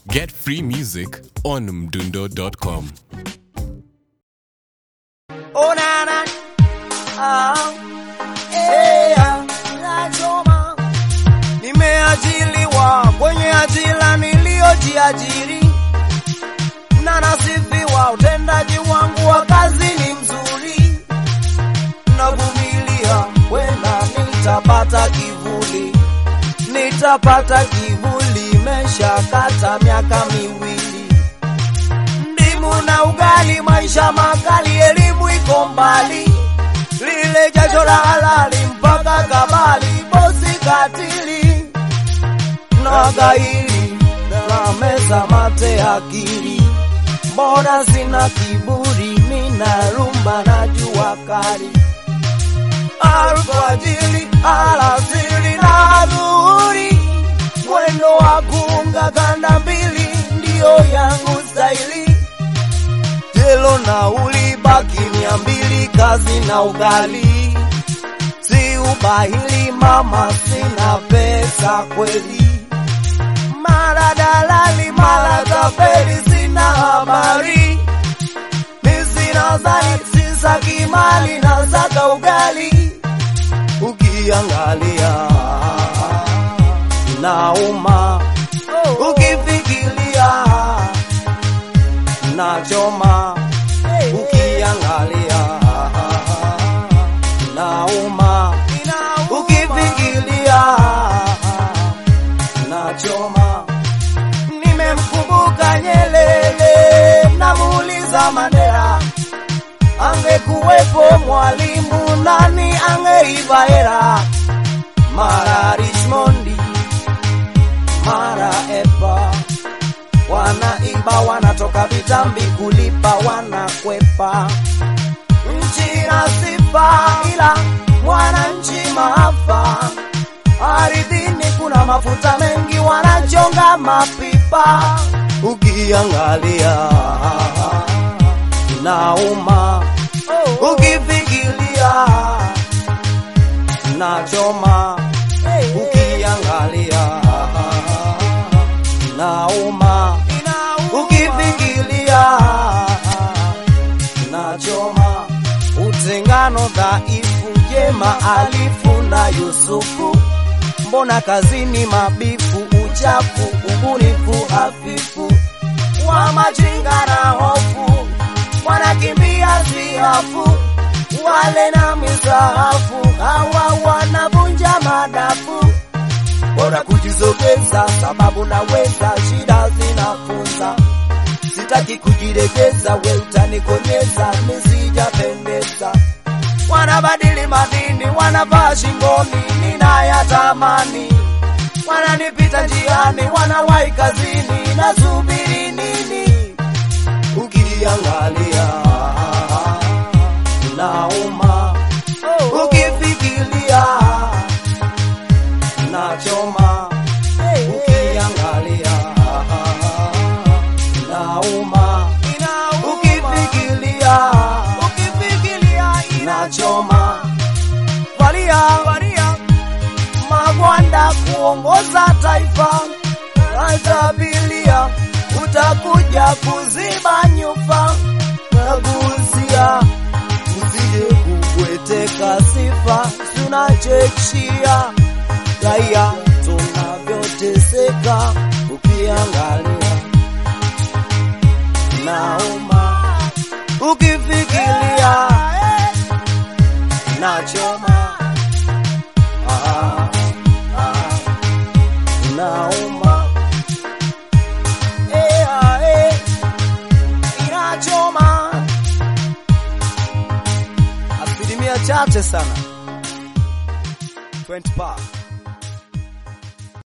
Get free music on mdundo.com. Oh na na, ah, eh, ah, nachoma. Nimeajiliwa kwenye ajira niliyojiajiri, na nasifiwa utendaji wangu wa kazi ni mzuri. Navumilia, wenda nitapata kivuli, nitapata kivuli, imeshakata miaka miwili ndimu na ugali, maisha makali, elimu iko mbali, lile jasho la halali mpaka kabali, bosi katili na gairi na meza mate akili, mbona sina kiburi, mina rumba na jua kali alfajiri, alasiri na dhuhuri, mwendo wa kuunga kanda mbili ndiyo yangu staili jelo nauli baki mia mbili kazi na ugali si ubahili mama sina pesa kweli mara dalali mara tapeli sina habari mi sina zani sisaki mali na saka ugali ukiangalia nauma ukifikiria nachoma ukiangalia nauma ukifikiria nachoma nimemkumbuka Nyelele namuuliza Mandela angekuwepo mwalimu nani angeiva hera mara Richmondi mara Epa wanaiba wanatoka vitambi kulipa wanakwepa nchi na sifa ila mwananchi maafa ardhini kuna mafuta mengi wanachonga mapipa ukiangalia nauma ukifikiria nachoma ukiangalia nauma ukifikiria nachoma utengano dhaifu jema alifu na Yusufu mbona kazini mabifu uchafu ubunifu hafifu wa majinga na hofu wanakimbia siafu wale na misahafu hawa wanavunja madafu bora kujisogeza sababu naweza shida zinafunza sitaki kujiregeza we utanikonyeza nisijapendeza wanabadili madini wanavaa shingoni ninayatamani wananipita njiani wanawahi kazini nasubiri nini ukiangalia nauma ukifikiria nachoma ukiangalia nauma ukifikiria nachoma valia valia magwanda kuongoza taifa atabilia utakuja kuziba nyufa nagusia usije kubweteka sifa tunachechia raia tunavyoteseka ukiangalia nauma ukifikiria nachoma ah, ah, nauma eh, ah, eh, inachoma asilimia chache sana 20 pa